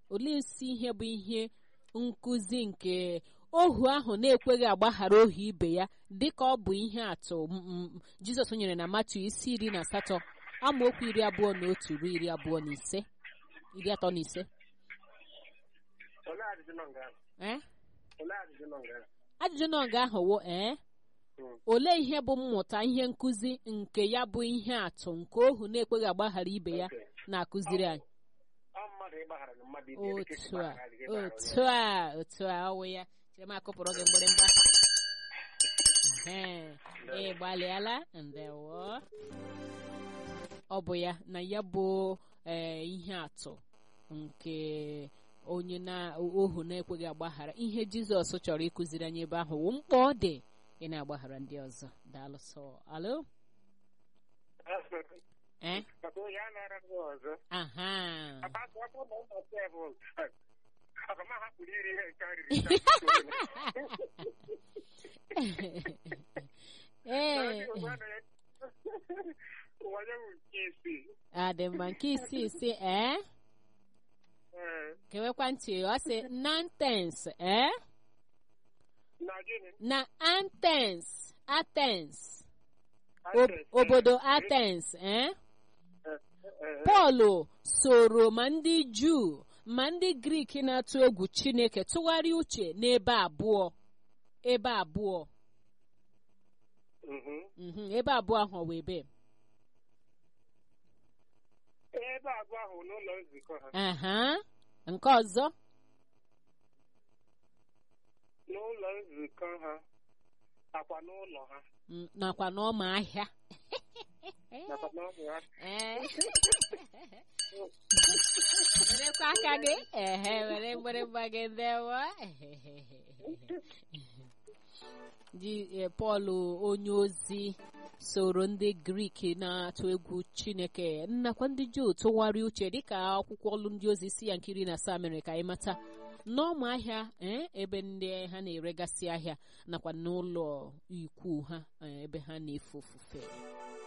olee isi ihe bụ ihe nkụzi nke ohu ahụ na-ekweghị agbaghara ohu ibe ya dịka ọ bụ ihe atụ m- m- jizọs nyere na matu isi iri na asatọ amaokwu iri abụọ na otu ruo iri abụọ na ise iri atọ na ise olee ajụjụ nọ nga ahụ ee olee ajụjụ nọ nga ahụ ajụjụ na nga ahụ wo ee Mm. olee ihe bụ mmụta ihe nkụzi nke ya bụ ihe atụ nke ohu na-ekweghị agbaghara ibe ya Okay. na-akụziri anyị ọ mmadụ ịgbaghara na mmadụ ibe ya, dịka esi otu a gbaghara gị ịgbaghara onye otu a otu a ọwụ ya chere m akụpụrụ gị mgbịrịmgba Ehe, ị gbalịala ndewo ọ bụ ya na ya bụ ee, ihe atụ nke onye na ohu na-ekweghị agbaghara ihe jizọs chọrọ ịkụziri anyị ebe ahụ wụ mkpa ọ dị ị na-agbaghara ndị ọzọ daalụ sọ alo ọzọ. eh maka onye a na-ara gị ọzọ aha Papa, ọ bụrụ na ụmụ ọsọ ya bụ aga m ahapụrụ iri ihe nke a riri taa. ee ụwa ya bụ nke isii adị mma nke isi isi ee Ee, kewekwa ntị ọ sị nantens ee na gịnị na antens atens ob- Athens, obodo eh, atens ee eh, eh, pọl soro ma ndị juu ma ndị grik na-atụ egwu chineke tụgharịa uche n'ebe abụọ ebe abụọ mhm. mhm, ebe abụọ ahụ ọ wụ ebe ebe abụọ ahụ n'ụlọ nzukọ ha aha nke ọzọ n'ụlọ nzukọ ha nakwa n'ụlọ ha mm, nakwa n'ọma ahịa nakwa n'ụlọ ha Ee. werekwa aka gị ehe were mgbịrịgba gị ndewo ji eh, pọl onye ozi soro ndị grik na-atụ egwu chineke nakwa ndị juu tụgharịa uche dịka akwụkwọ ọlụ ndị ozi si ya nkiri na asaa mere ka anyị mata n'ọma ahịa eh, ebe ndị ha na-eregasị ahịa nakwa n'ụlọ ikwu ha eh, ebe ha na-efe ofufe